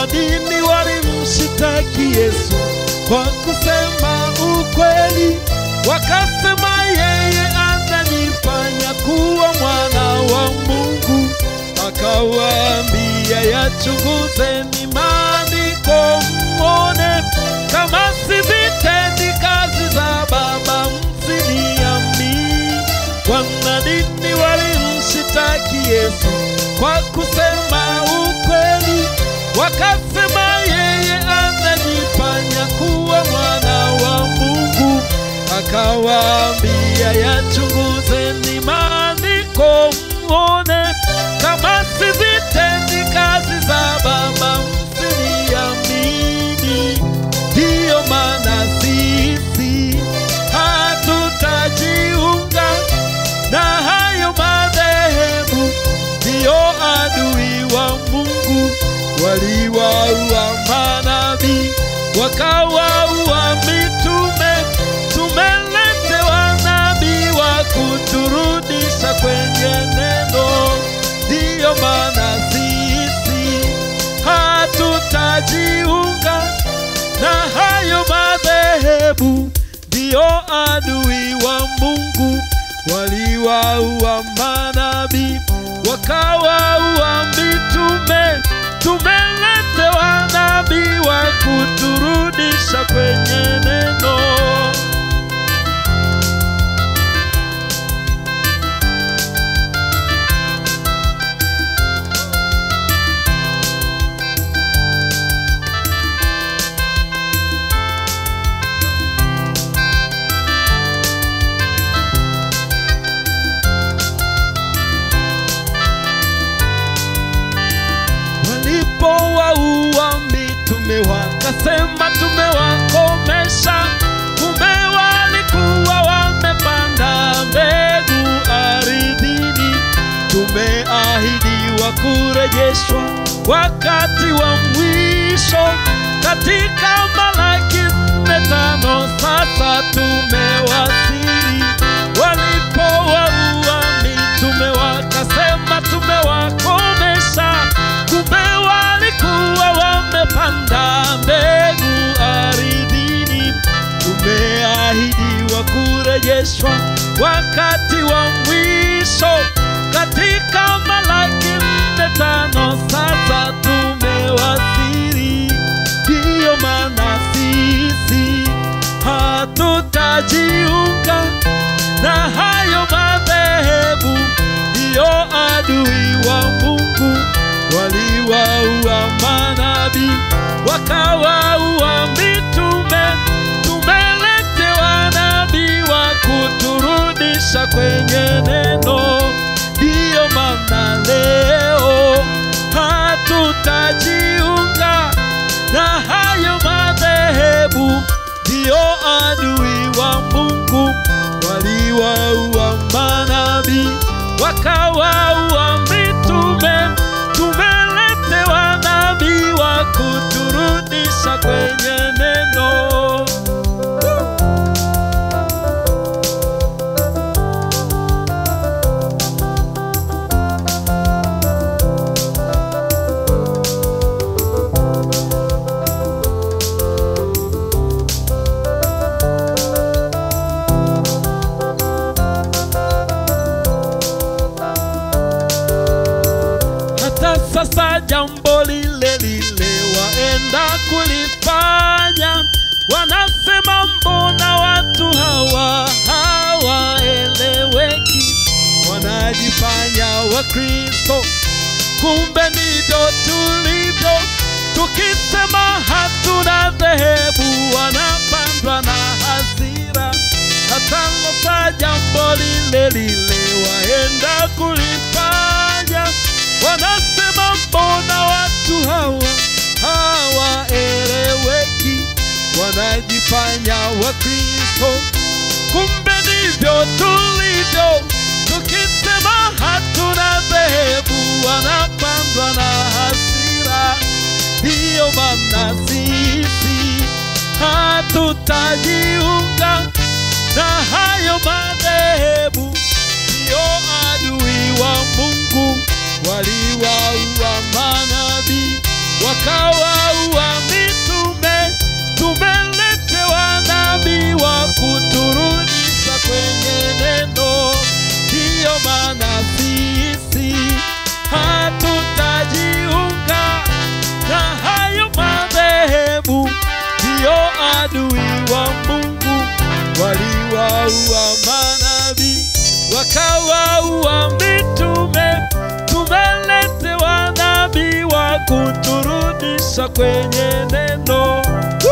Wanadini walimshitaki Yesu kwa kusema ukweli, wakasema yeye anajifanya kuwa mwana wa Mungu. Akawaambia, yachunguzeni maandiko mwone kama sizitendi kazi za Baba, msiniamini. Wanadini walimshitaki Yesu kwa kusema ukweli, wakasema yeye anajifanya kuwa mwana wa Mungu. Akawaambia, yachunguzeni maandiko mwone kama sizitendi kazi za Baba, msiniamini. Ndiyo maana sisi hatutajiunga na hayo madhehebu, ndiyo adui wa Mungu. Waliwaua manabii, wakawaua mitume. Tumeletewa nabii wa kuturudisha kwenye neno, ndiyo maana sisi hatutajiunga na hayo madhehebu, ndiyo adui wa Mungu. Waliwaua manabii, wakawaua mitume. Tumeletewa nabii wa kuturudisha kwenye neno. Walipowaua mitume wakasema tumewakomesha, kumbe walikuwa wamepanda mbegu ardhini. Tumeahidiwa kurejeshwa wakati wa mwisho, katika Malaki nne tano sasa tumewasili. Walipowaua mitume wakasema tumewakomesha, kumbe walikuwa wamepanda mbegu ardhini. Tumeahidiwa kurejeshwa wakati wa mwisho, katika Malaki nne tano sasa tumewasili. Ndiyo maana sisi hatutajiunga na hayo madhehebu, ndiyo adui wa Mungu. Waliwaua manabii, wakawaua mitume. Tumeletewa nabii wa kuturudisha kwenye neno, ndiyo maana leo hatutajiunga na hayo madhehebu, ndiyo adui wa Mungu. Waliwaua manabii, wakawaua mitume. Tumeletewa nabii wa kuturudisha kwenye neno. hata sasa jambo lile lile waenda kulifanya. Wanasema mbona watu hawa hawaeleweki, wanajifanya Wakristo, kumbe ndivyo tulivyo. Tukisema hatuna dhehebu, wanapandwa na hasira. Hata sasa jambo lile lile waenda kulifanya wanasema mbona watu hawa hawaeleweki, wanajifanya Wakristo, kumbe ndivyo tulivyo. Tukisema hatuna dhehebu, wanapandwa na hasira. Ndiyo maana sisi hatutajiunga na hayo madhehebu, ndiyo adui wa Mungu waliwaua manabii wakawa kwenye neno